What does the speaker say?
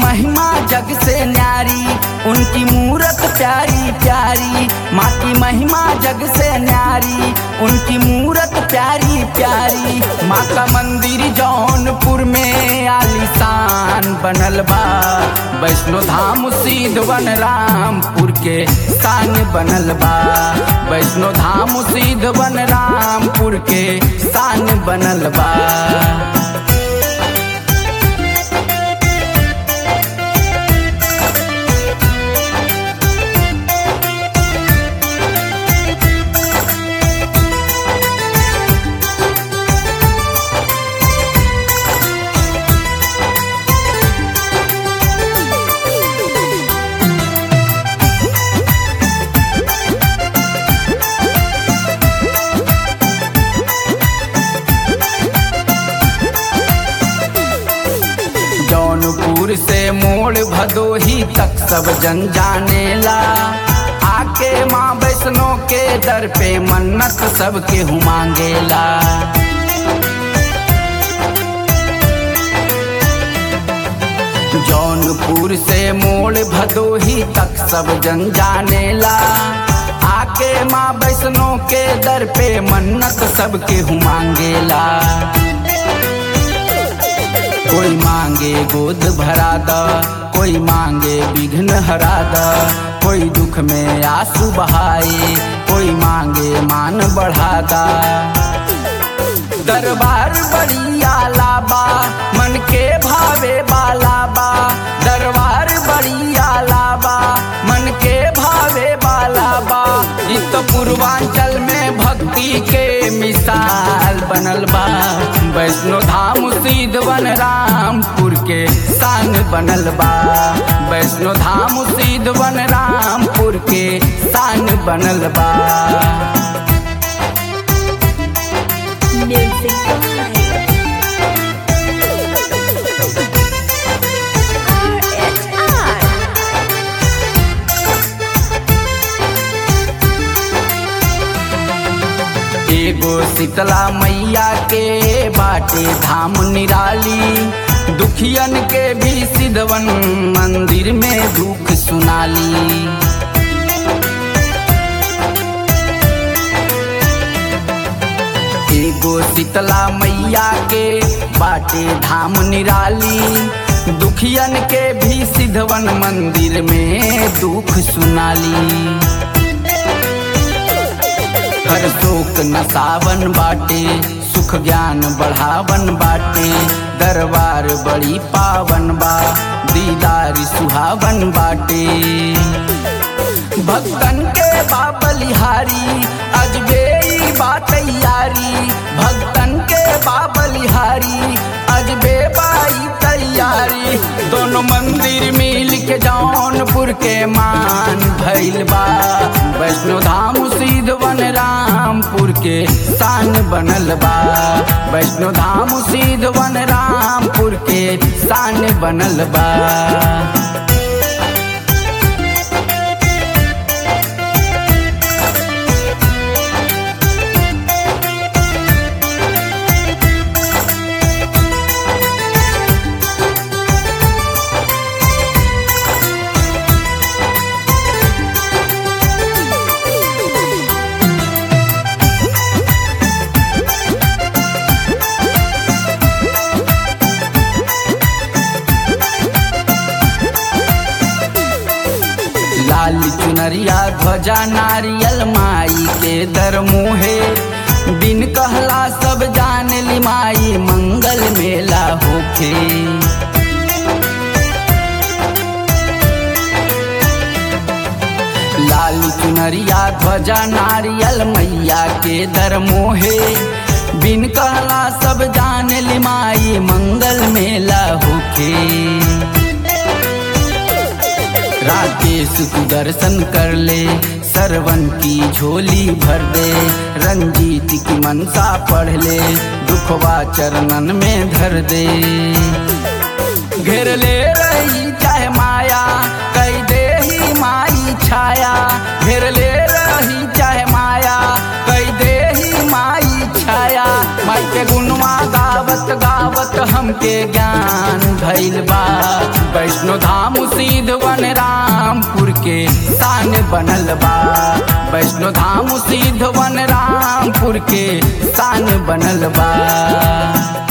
महिमा जग से न्यारी उनकी मूरत प्यारी प्यारी माँ की महिमा जग से न्यारी उनकी मूरत प्यारी प्यारी माँ का मंदिर जौनपुर में आलिशान बनल बा वैष्णो धाम सीध वन रामपुर के शान बनल बा वैष्णो धाम सीध वन रामपुर के शान बनल बा जौनपुर से मोड़ भदोही तक सब जन जानेला आके माँ वैष्णो के दर पे मन्नत सबके हु मांगेला जौनपुर से मोड़ भदोही तक सब जन जानेला आके माँ वैष्णो के दर पे मन्नत सबके हु मांगेला कोई मांगे गोद भरा द कोई मांगे विघ्न हरा द कोई दुख में आंसू बहाए कोई मांगे मान बढ़ा दा दरबार बड़ी आलाबा मन के भावे बालाबा दरबार बड़ी आलाबा मन के भावे बालाबा इ तो पूर्वांचल में भक्ति के मिसाल बनल बा वैष्णो धाम सीध वन रामपुर के शान बनल बा वैष्णो धाम सीध वन रामपुर के शान बनल बा Music by RHR. एगो शीतला मैया के बाटे धाम निराली दुखियन के भी सिद्धवन मंदिर में दुख सुनाली एगो शीतला मैया के बाटे धाम निराली दुखियन के भी सिद्धवन मंदिर में दुख सुनाली हर शोक नसावन बाटे सुख ज्ञान बढ़ावन बाटे दरबार बड़ी पावन बा दीदार सुहावन बाटे भक्तन के बाबलिहारी अजबे ई बा तैयारी भक्तन के बाबलिहारी अजबे बाई तैयारी दोनों मंदिर मिल के जौनपुर के मान भइल बा वैष्णो धाम सीध वन रामपुर के शान बनल बा वैष्णो धाम सीध वन रामपुर के शान बनल बा लाल चुनरिया ध्वजा नारियल माई के दर मुहे बिन कहला सब जान ली माई मंगल मेला होखे लाल चुनरिया ध्वजा नारियल मैया के दर मोहे बिन कहला सब जान ली माई मंगल मेला होखे राकेश तू दर्शन कर ले सरवन की झोली भर दे रंजीत की मनसा पढ़ ले दुखवा चरणन में धर दे घेर ले रही चाहे माया कई दे ही माई छाया घेर ले रही चाहे माया कई दे ही माई छाया माई के गुणवा गावत गावत हमके ज्ञान भइल बा वैष्णो धाम सिद्ध वन रामपुर के शान बनल बा वैष्णो धाम सिद्ध वन रामपुर के शान बनल बा